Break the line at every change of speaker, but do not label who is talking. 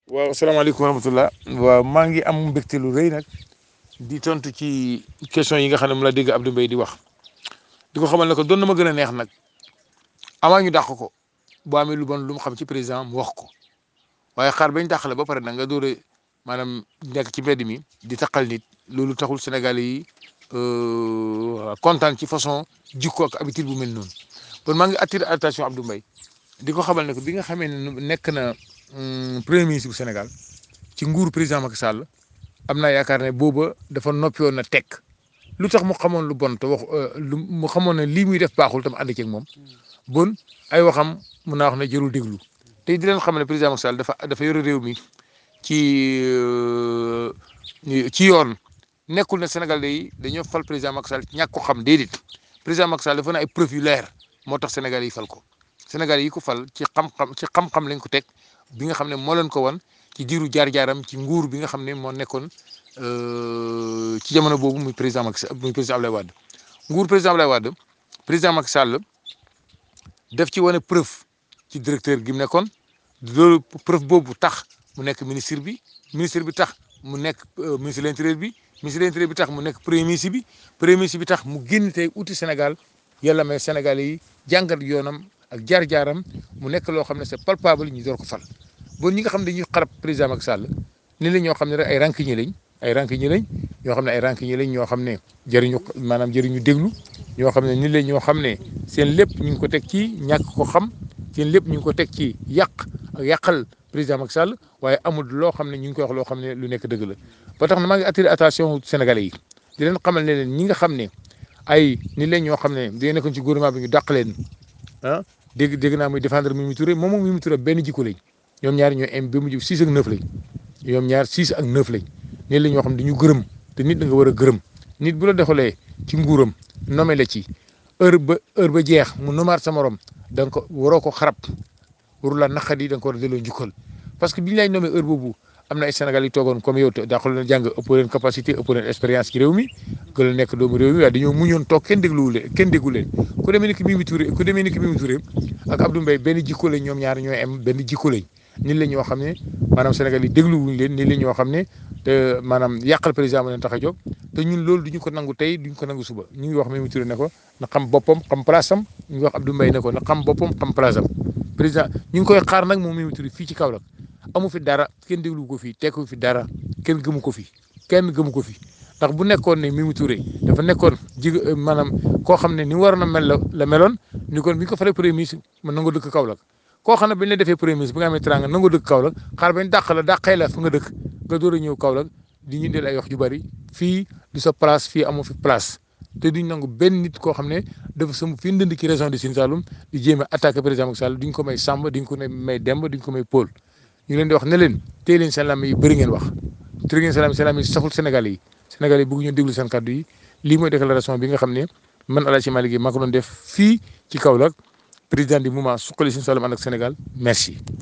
waaw asalaamaaleykum wa rahmatulah waaw maa ngi am mbégte lu rëy nag di tontu ci question yi nga xam ne mu la dégg Abdou Mbaye di wax di ko xamal ne ko doon na ma gën a neex nag avant ñu dàq ko boo amee lu bon lu mu xam ci président mu wax ko waaye xaar bañ dàq la ba pare nag nga door a maanaam nekk ci mbedd mi di taqal nit loolu taxul Sénégalais yi kontaan ci façon jikko ak habitude bu mel noonu kon maa ngi attiré attention Abdou Mbaye di ko xamal ne ko bi nga xamee ne nekk na. premier ministre bu Sénégal ci nguuru président Macky Sall am naa yaakaar ne booba dafa noppi woon na tekk lu tax mu xamoon lu bon te wax lu mu xamoon ne lii muy def baaxul tam ànd ceeg moom bon ay waxam mun naa wax ne jërul déglu te di leen xam ne président Macky Sall dafa dafa yore réew mi ci ci yoon nekkul ne Sénégal yi dañoo fal président Macky Sall ñàkk ko xam déedéet président Macky Sall dafa ne ay preuve yu leer moo tax Sénégal yi fal ko Sénégal yi ko fal ci xam-xam ci xam-xam lañ ko teg. bi nga xam ne moo leen ko wan ci diiru jaar-jaaram ci nguur bi nga xam ne moo nekkoon ci jamono boobu muy président Macky Sall muy président Abdoulaye Wade nguur président Abdoulaye Wade président Macky Sall def ci wane preuve ci directeur gi mu nekkoon loolu preuve boobu tax mu nekk ministre bi ministre bi tax mu nekk ministre de l'intérieur bi ministre de l'intérieur bi tax mu nekk premier ministre bi premier ministre bi tax mu génn tey uti Sénégal yàlla may Sénégalais yi jàngat yoonam. ak jaar-jaaram mu nekk loo xam ne c'est palpable ñu door ko fal bon ñi nga xam ne dañuy xarab président Macky Sall ni la ñoo xam ne rek ay rancunier lañ ay rancunier lañ ñoo xam ne ay rancunier lañ ñoo xam ne jëriñu maanaam jëriñu déglu ñoo xam ne ni la ñoo xam ne seen lépp ñu ngi ko teg ci ñàkk ko xam seen lépp ñu ngi ko teg ci yàq ak yàqal président Macky Sall waaye amul loo xam ne ñu ngi koy wax loo xam ne lu nekk dëgg la ba tax na maa ngi attiré attention Sénégalais yi di leen xamal ne leen ñi nga xam ne ay ni la ñoo xam ne dañoo nekkoon ci gouvernement bi ñu dàq leen ah dégg dégg naa muy défendre Mimi Touré moom moom Mimi Touré benn jikko lañ ñoom ñaar ñoo am ba mujj 6 ak 9 lañ ñoom ñaar 6 ak 9 lañ nii la ñoo xam ne dañu gërëm te nit da nga war a gërëm nit bu la defalee ci nguuram nommé la ci heure ba heure ba jeex mu nomaat sa morom da nga ko waroo ko xarab waru la naqadi da nga ko war a delloo njukkal parce que bi ñu lay nommé heure boobu am na ay Sénégal yi toogoon comme yow te daaxul leen jàng ëpp leen capacité ëpp leen expérience ci réew mi gën a nekk doomu réew mi waaye dañoo muñoon toog kenn dégluwu leen kenn déggu leen ku demee ni ki Mimi Touré ku demee ni ki Mimi Touré ak Abdou Mbaye benn jikko lañ ñoom ñaar ñooy am benn jikko lañ nit la ñoo xam ne maanaam Sénégal yi dégluwuñ leen nit la ñoo xam ne te maanaam yàqal président ma leen tax a jóg te ñun loolu duñu ko nangu tey duñu ko nangu suba ñu ngi wax Mimi Touré ne ko na xam boppam xam place am ñu ngi wax Abdou Mbaye ne ko na xam boppam xam place am président ñu ngi koy xaar nag moom Mimi Touré fii ci Kaolack amu fi dara kenn déglu ko fi tekku fi dara kenn gëmu ko fi kenn gëmu ko fi ndax bu nekkoon ne Mimi Touré dafa nekkoon ji maanaam koo xam ne ni mu waroon a mel la la meloon ni kon bi ñu ko falee premier ministre man nangoo dëkk Kaolack koo xam ne bi ñu la defee premier ministre bi nga amee teranga nangoo dëkk Kaolack xaar bañ dàq la dàqee la fa nga dëkk nga door a ñëw Kaolack di ñu del ay wax ju bari fii du sa place fii amoo fi place te duñ nangu benn nit koo xam ne dafa sëm fi ndënd ci région de Sine Saloum di jéem a attaqué président Macky Sall duñ ko may Samba duñ ko may Demba duñ ko may Paul ñu leen di wax ne leen téye leen seen lam yi bëri ngeen wax téye leen seen lam seen lam yi saful Sénégal yi Sénégal yi bëgg ñu déglu seen kàddu yi lii mooy déclaration bi nga xam ne man El Hadj Malick maa ko doon def fii ci Kaolack président du mouvement Suxali Sine Saloum ànd ak Sénégal merci